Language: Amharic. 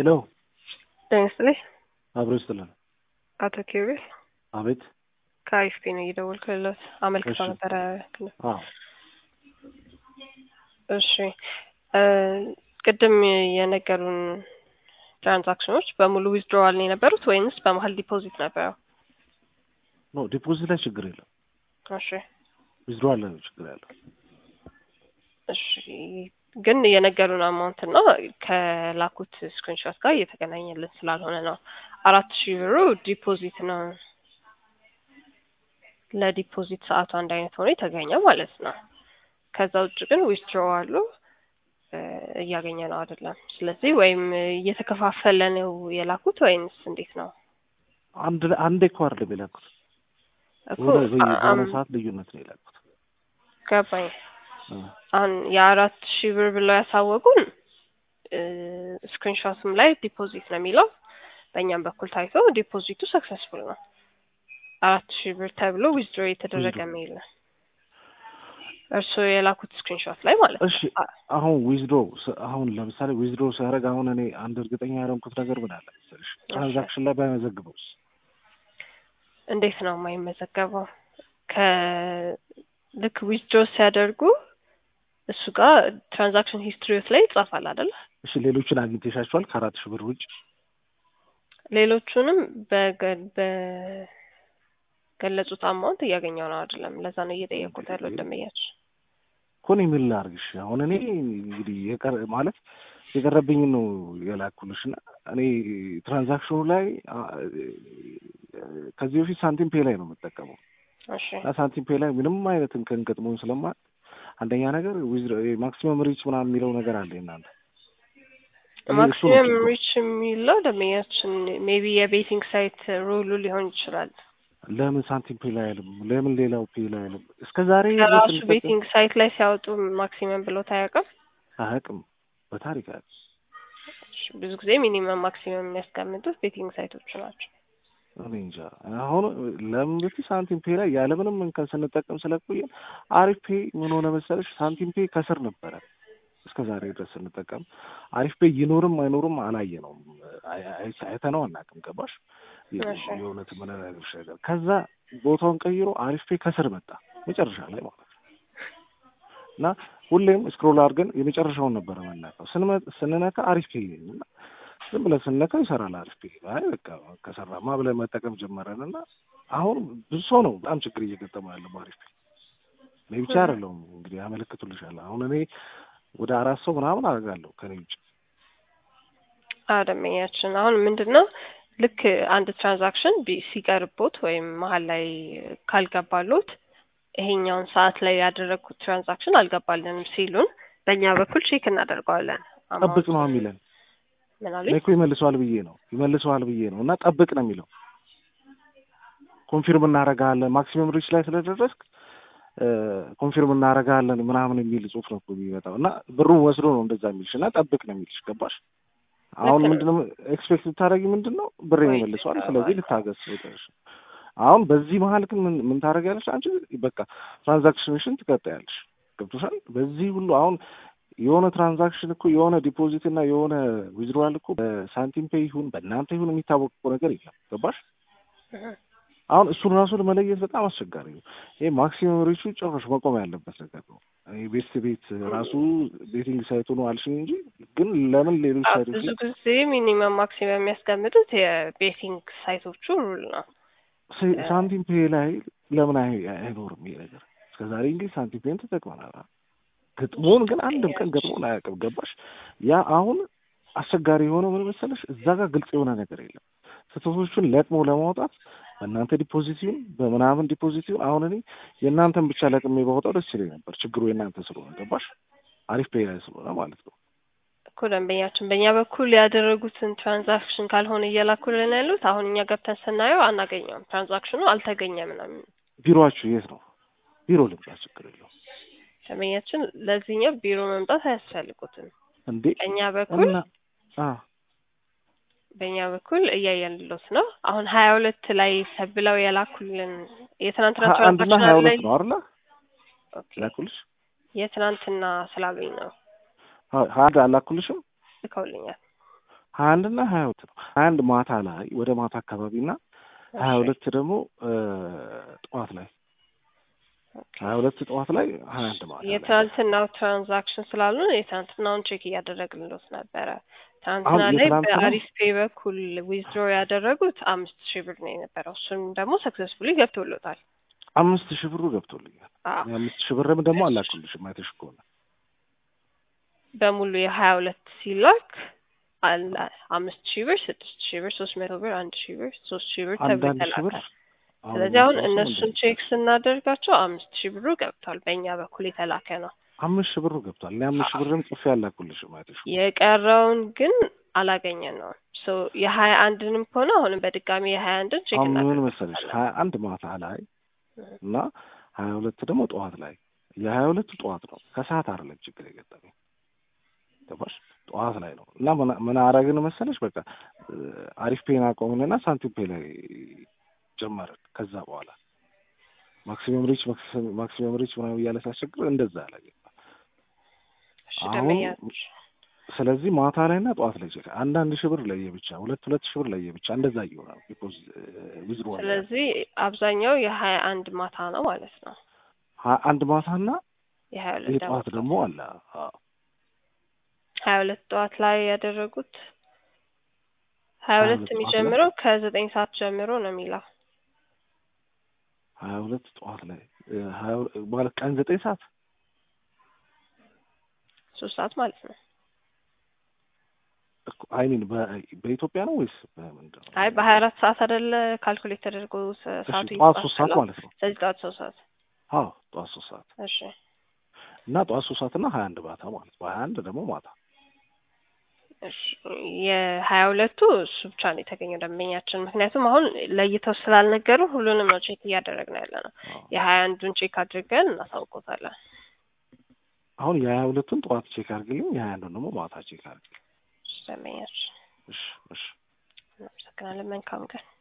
ሄሎ ጤና ይስጥልኝ። አብሮ ይስጥልን። አቶ ኪሩቤል አቤት። ከአይኤፍፒ ነው እየደወልኩ ያለሁት። አመልክተው እሺ። ነበረ። አዎ እሺ እ ቅድም የነገሩን ትራንዛክሽኖች በሙሉ ዊዝድሮዋል ነው የነበሩት ወይንስ በመሀል ዲፖዚት ነበረው? ኖ ዲፖዚት ላይ ችግር የለም። እሺ ዊዝድሮዋል ላይ ነው ችግር ያለው። እሺ ግን የነገሩን አማውንት እና ከላኩት ስክሪንሾት ጋር እየተገናኘልን ስላልሆነ ነው። አራት ሺህ ብሩ ዲፖዚት ነው። ለዲፖዚት ሰዓቱ አንድ አይነት ሆኖ የተገኘ ማለት ነው። ከዛ ውጭ ግን ዊዝድሮዋሉ እያገኘ ነው አይደለም። ስለዚህ ወይም እየተከፋፈለ ነው የላኩት ወይንስ እንዴት ነው? አንድ አንዴ እኮ አይደለም የላኩት እኮ በሆነ በየ- በሆነ አም- ሰዓት ልዩነት ነው የላኩት። ገባኝ። እ አሁን የአራት ሺህ ብር ብለው ያሳወቁን ስክሪንሾትም ላይ ዲፖዚት ነው የሚለው በእኛም በኩል ታይቶ ዲፖዚቱ ሰክሰስፉል ነው። አራት ሺህ ብር ተብሎ ዊዝድሮ የተደረገ Withdraw። ሜል ነው እርስዎ የላኩት ስክሪንሾት ላይ ማለት ነው። እሺ አ- አሁን ዊዝድሮ አሁን ለምሳሌ ዊዝድሮ ሲያደርግ አሁን እኔ አንድ እርግጠኛ ያደረኩት ነገር ምን አለ መሰለሽ ትራንዛክሽን ላይ ባይመዘግበውስ እንዴት ነው የማይመዘገበው? ከልክ ዊዝድሮ ሲያደርጉ እሱ ጋር ትራንዛክሽን ሂስትሪዎት ላይ ይጻፋል አይደለ? እሺ ሌሎችን አግኝተሻቸዋል ከአራት ሺህ ብር ውጭ ሌሎቹንም በገ- በገለጹት አማውንት እያገኘው ነው አይደለም። ለዛ ነው እየጠየቁት ያለው ደንበኛችን። ኮን የሚል ላድርግሽ አሁን እኔ እንግዲህ የቀረ ማለት የቀረብኝ ነው የላኩልሽ እና እኔ ትራንዛክሽኑ ላይ አ, ከዚህ በፊት ሳንቲም ፔ ላይ ነው የምጠቀመው እሺ እና ሳንቲም ፔ ላይ ምንም አይነት እንከን ገጥሞኝ ስለማ አንደኛ ነገር ማክሲመም ሪች ምናምን የሚለው ነገር አለ እናንተ እኔ እሱ ነው ማክሲመም ችግሩ። ሪች የሚለው ደንበኛችን ሜቢ የቤቲንግ ሳይት ሩሉ ሊሆን ይችላል። ለምን ሳንቲም ፔ ላይ አይልም? ለምን ሌላው ፔ ላይ አይልም? እስከ ዛሬ ከራሱ ስንጠቀም ቤቲንግ ሳይት ላይ ሲያወጡ ማክሲመም ብሎ ታያውቅም። አያውቅም። በታሪክ አያውቅም። ብዙ ጊዜ ሚኒመም ማክሲመም የሚያስቀምጡት ቤቲንግ ሳይቶቹ ናቸው። እኔ እንጃ አሁን ለምን በፊት ሳንቲም ፔ ላይ ያለምንም እንከን ስንጠቀም ስለቆየን አሪፍ ፔ ምን ሆነ መሰለሽ ሳንቲም ፔ ከስር ነበረ እስከ ዛሬ ድረስ ስንጠቀም አሪፍ ፔ ይኖርም አይኖርም አላየነውም አይ- አይ- አይተነው አናውቅም ገባሽ እሺ። የእውነት የምነግርሽ ነገር ከዛ ቦታውን ቀይሮ አሪፍ ፔ ከስር መጣ መጨረሻ ላይ ማለት ነው እና ሁሌም ስክሮል አድርገን የመጨረሻውን ነበረ የምናውቀው ስንመ- ስንነካ አሪፍ ፔ እና ዝም ብለን ስንነካ ይሰራል አሪፍ ፔ አይ በቃ ከሰራማ ብለን መጠቀም ጀመረን እና አሁን ብዙ ሰው ነው በጣም ችግር እየገጠመው ያለው አሪፍ ፔ እኔ ብቻ አይደለሁም እንግዲህ ያመለክቱልሻል አሁን እኔ ወደ አራት ሰው ምናምን አደርጋለሁ ከኔ ውጭ ደንበኛችን አሁን ምንድን ነው ልክ አንድ ትራንዛክሽን ቢ- ሲቀርቦት ወይም መሀል ላይ ካልገባሎት ይሄኛውን ሰዓት ላይ ያደረግኩት ትራንዛክሽን አልገባልንም ሲሉን በእኛ በኩል ቼክ እናደርገዋለን። ጠብቅ ነው የሚለን ምን እኔ አሉኝ? እኮ ይመልሰዋል ብዬ ነው ይመልሰዋል ብዬ ነው እና ጠብቅ ነው የሚለው ኮንፊርም እናደርጋለን ማክሲመም ሪች ላይ ስለደረስክ እ፣ ኮንፊርም እናደርጋለን ምናምን የሚል ጽሁፍ ነው እኮ የሚመጣው እና ብሩን ወስዶ ነው እንደዛ የሚልሽ እና ጠብቅ ነው የሚልሽ ገባሽ አሁን ልክ ነው። ምንድነው ኤክስፔክት ልታደርጊ ምንድን ነው ብሬን ወይ ይመልሰዋል ይገባል። ስለዚህ ልታገስ ወጣሽ አሁን በዚህ መሀል ግን ምን ምን ታደርጊያለሽ አንቺ በቃ ትራንዛክሽንሽን ትቀጥያለሽ ገብቶሻል በዚህ ሁሉ አሁን የሆነ ትራንዛክሽን እኮ የሆነ ዲፖዚት እና የሆነ ዊዝድሮዋል እኮ በሳንቲም ፔይ ይሁን በእናንተ ይሁን የሚታወቅ እኮ ነገር የለም ገባሽ እህ፣ አሁን እሱን ራሱ ለመለየት በጣም አስቸጋሪ ነው። ይሄ ማክሲመም ሪቹ ጭራሽ መቆም ያለበት ነገር ነው። ይሄ ቤት ቤት ራሱ ቤቲንግ ሳይቱ ነው አልሽኝ እንጂ ግን ለምን ሌሎች አዎ፣ ሳይቶች ብዙ ላይ ጊዜ ሚኒመም ማክሲመም የሚያስቀምጡት የቤቲንግ ሳይቶቹ ሩል ነው። ሳ- ሳንቲም ፔ ላይ ለምን አይ- አይኖርም ይሄ ነገር? እስከዛሬ እንግዲህ ሳንቲም ፔን ተጠቅመናል። ግጥሞን ግን አንድም ቀን ገጥሞን አያውቅም። ገባሽ? ያ አሁን አስቸጋሪ የሆነው ምን መሰለሽ፣ እዛ ጋር ግልጽ የሆነ ነገር የለም። ስህተቶቹን ለቅሞ ለማውጣት በእናንተ ዲፖዚት ይሁን በምናምን ዲፖዚት ይሁን አሁን እኔ የእናንተን ብቻ ለቅሜ ባወጣው ደስ ይለኝ ነበር። ችግሩ የእናንተ ስለሆነ ገባሽ? አሪፍ ፔ ላይ ስለሆነ ማለት ነው። እኮ ደንበኛችን በእኛ በኩል ያደረጉትን ትራንዛክሽን ካልሆነ እየላኩልን ያሉት አሁን እኛ ገብተን ስናየው አናገኘውም። ትራንዛክሽኑ አልተገኘም ነው የሚለው። ቢሮአችሁ የት ነው? ቢሮ ልምጣ፣ ችግር የለውም ደንበኛችን ለዚህኛው ቢሮ መምጣት አያስፈልጉትም። እንዴ በእኛ በኩል እና አ በእኛ በኩል እያየንሎት ነው። አሁን ሀያ ሁለት ላይ ተብለው የላኩልን የትናንትና ሀ- አንድና ትራንዛክሽን ሀያ ላይ ሁለት ነው አይደለ? ኦኬ፣ ላኩልሽ የትናንትና ስላሉኝ ነው ሀ- ሀያ አንድ አላኩልሽም? ልከውልኛል። ሀያ አንድ እና ሀያ ሁለት ነው። ሀያ አንድ ማታ ላይ ወደ ማታ አካባቢ እና ሀያ ሁለት ደግሞ እ ጠዋት ላይ ሀያ ሁለት ጠዋት ላይ ሀያ አንድ ማታ ላይ የትናንትናው ትራንዛክሽን ስላሉ የትናንትናውን ቼክ እያደረግንሎት ነበረ። ትናንትና አሁን ላይ የትናንትናው- በአሪፍ ፔይ በኩል ዊዝድሮ ያደረጉት አምስት ሺህ ብር ነው የነበረው። እሱም ደግሞ ሰክሰስፉሊ ገብቶሎታል። አምስት ሺህ ብሩ ገብቶልኛል። አዎ የአምስት ሺህ ብርም ደግሞ አላኩልሽም አይተሽ ከሆነ በሙሉ የሀያ ሁለት ሲላክ አለ አምስት ሺህ ብር፣ ስድስት ሺህ ብር፣ ሶስት መቶ ብር፣ አንድ ሺህ ብር፣ ሶስት ሺህ ብር ተብሎ አንዳንድ ሺህ ብር ተላከ። አሁን ስለዚህ አሁን ራሱ እነሱን እንደዚህ ቼክ ስናደርጋቸው አምስት ሺህ ብሩ ገብቷል። በእኛ በኩል የተላከ ነው። አምስት ሺህ ብሩ ገብቷል። እኔ አምስት ሺህ ብርም ጽፌ አላኩልሽም አይተሽ ከሆነ የቀረውን ግን አላገኘን ነው። ሶ የሀያ አንድንም ከሆነ አሁንም በድጋሚ የሀያ አንድን ቼክ አሁን ምን እናደርግ መሰለሽ ሀያ አንድ ማታ ላይ እና ሀያ ሁለት ደግሞ ጠዋት ላይ የሀያ ሁለቱ ጠዋት ነው ከሰዓት አይደለም ችግር የገጠመኝ ገባሽ ጠዋት ላይ ነው እና ምን- ምን አረግን መሰለሽ በቃ እ አሪፍ ፔን አቆምንና ሳንቲም ፔ ላይ ጀመርን ከዛ በኋላ ማክሲመም ሪች ማክሲመም- ማክሲመም ሪች ምናምን እያለ ሲያስቸግር እንደዛ ላይ እሺ አሁን ደንበኛች ስለዚህ ማታ ላይ እና ጠዋት ላይ ቼክ አንዳንድ ሺህ ብር ለየብቻ ሁለት ሁለት ሺህ ብር ለየብቻ እንደዛ እየሆነ ነው ቢኮዝ ዊዝድሮ ስለዚህ አብዛኛው የሀያ አንድ ማታ ነው ማለት ነው። አንድ ማታና የሀያ ይህ ሁለት ጠዋት ደግሞ ደግሞ አለ አዎ ሀያ ሁለት ጠዋት ላይ ያደረጉት ሀያ ሀያ ሁለት ሁለት ጠዋት ላይ የሚጀምረው ከዘጠኝ ሰዓት ጀምሮ ነው የሚለው ሀያ ሁለት ጠዋት ላይ እ ሀያ ሁለት ማለት ቀን ዘጠኝ ሰዓት ሶስት ሰዓት ማለት ነው። አይ ሚን በኢትዮጵያ ነው ወይስ በምንድን ነው? አይ በሀያ አራት ሰዓት አይደለ ካልኩሌት ተደርጎ ሰ- እሺ ሰዓቱ ጠዋት ሶስት ሰዓት ይባላል። ማለት ነው። ስለዚህ ጠዋት ሶስት ሰዓት አዎ ጠዋት ሶስት ሰዓት እሺ እና ጠዋት ሶስት ሰዓት እና ሀያ አንድ ማታ ማለት ነው። ሀያ አንድ ደግሞ ማታ እሺ የሀያ ሁለቱ እሱ ብቻ ነው የተገኘው ደንበኛችን። ምክንያቱም አሁን ለይተው ስላልነገሩ ሁሉንም ነው ቼክ እያደረግን ያለ ነው። አዎ። የሀያ አንዱን ቼክ አድርገን እናሳውቆታለን። አሁን የሀያ ሁለቱን ጠዋት ቼክ አድርግልኝ፣ የሀያ አንዱን ደግሞ ማታ ቼክ አድርግልኝ። እሺ ደንበኛችን እሺ እሺ እናመሰግናለን። መልካም ቀን